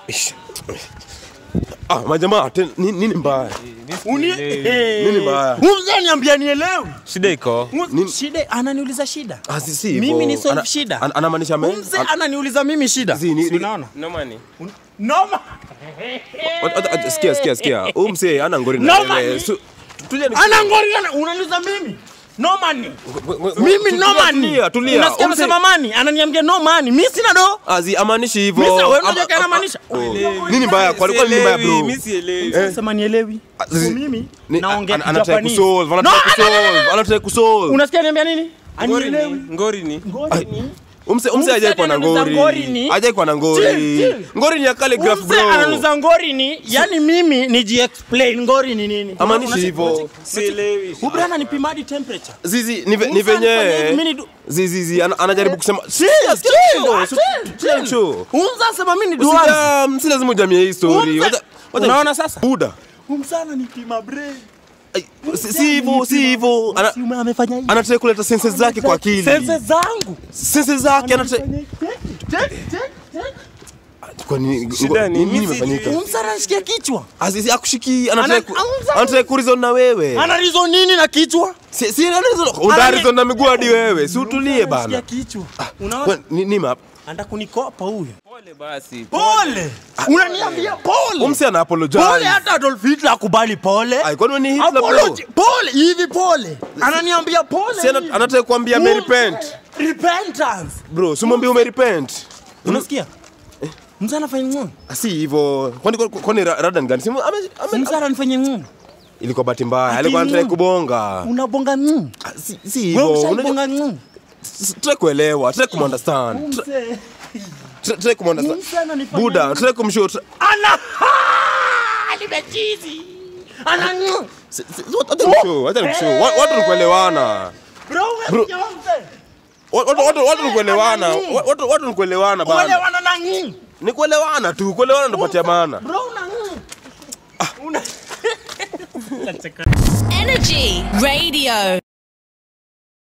Ish. Ah, majamaa te- ni- nini mbaya? Uni Nini mbaya? Umza niambia nielewi. Shida iko. Nini? Shida ananiuliza shida. Ah, si- si hivyo. Mimi ni solve Ana- shida. ana- Anamaanisha me? Umze an- ananiuliza mimi shida. Zi, ni- Si ni- unaona? No money. Noma. Wat- wat- wat- Sikia, sikia, sikia. Huyu msee ana ngori na No wewe. money. Su- tulia ni- Ana ngori ana unaniuliza mimi. No money. Ngo- Mimi no tulia, money. Tulia, tulia. Unasikia Huyu msee- anasema money, ananiambia no money. Mimi sina do. Azi amaanishi hivyo. Mimi wewe Ama- unajua kana maanisha. Oh. Nini mbaya? Kwa kwa nini mbaya bro? Mimi sielewi. Unasema nielewi. Ah, zi- So mimi Ni- naongea an- anataka Japanese. kusolve, No, anataka ana- ana- ana- kusolve, anataka kusolve. Unasikia niambia nini? Ngori ni. Anielewi. Ngori ni. Ngori ni. Umse umse Umse hajai kuwa na ananuza ngori. ngori ni- Hajai kuwa na Chill, ngori. chill. Ngori ni ya calligraph Umse bro. ananuza ngori ni, yani mimi niji-explain ngori ni nini. Amaanishi Unasi- hivyo. Sielewi. Huyu brana anipima hadi temperature. Zizi ni ve- ni Umse anifanyia hivi, venye. mimi ni du- Zizi zizi ana- anajaribu kusema. Chill, Sikia, sikia, chill, chill, ah, su- chill, chill, chill. chill. Umse anasema mimi ni duanzi. Usija, si lazima ujamie hii story. Umse- Wacha- wacha- Unaona sasa? Buda. Umse ananipima brain. Ai, si- Si hivyo, si hivyo. Ana- Si ume- amefanya hivi. Anataka kuleta senses zake kwa akili. Sense zangu. Senses zake anataka Check, check, check. kwa nini Shida ni- nini mimi imefanyika? Umse anashikia kichwa. Azizi akushiki anataka ku- Ana- anataka kurizon na wewe. Ana reason nini na kichwa? Si si anarizon udarizon na miguu hadi wewe. Si utulie bana. Anashikia kichwa. Unaona? Kwa- ni ni map. Anataka kunikopa huyu. Pole basi. Pole. Unaniambia pole. Umse ana apologize. Pole hata Adolf Hitler akubali pole. Ai kwani ni Hitler bro? Apology. Pole hivi pole. Ananiambia pole. Si ana- hivi. anataka kuambia ame repent. Repentance. Bro, si mwambie ume repent. Unasikia? Mzee anafanya nini? Si hivyo. Kwani kwani ra- rada ni gani? Si ame ame- Mzee anafanya nini? ilikuwa bahati mbaya. Ati Alikuwa anataka nini? kubonga. Unabonga nini? Ah, Si si Wewe hivyo. Unajua ushabonga nini? try kuelewa, try kumunderstand. Mzee. Try- Try kumunderstand. Mzee ananifanya Buda, nini? try kumshow. try- Ana nimechizi. Ana nini? si- si- Wacha nikushow, wacha nikushow. Wa- Watu ni kuelewana. Bro, Bro. wewe mzee. Watu watu watu ni kuelewana. Watu watu ni kuelewana bana. Uelewana na nini? Ni kuelewana tu. Kuelewana ndo patia maana. Bro, una nini? Una Energy Radio.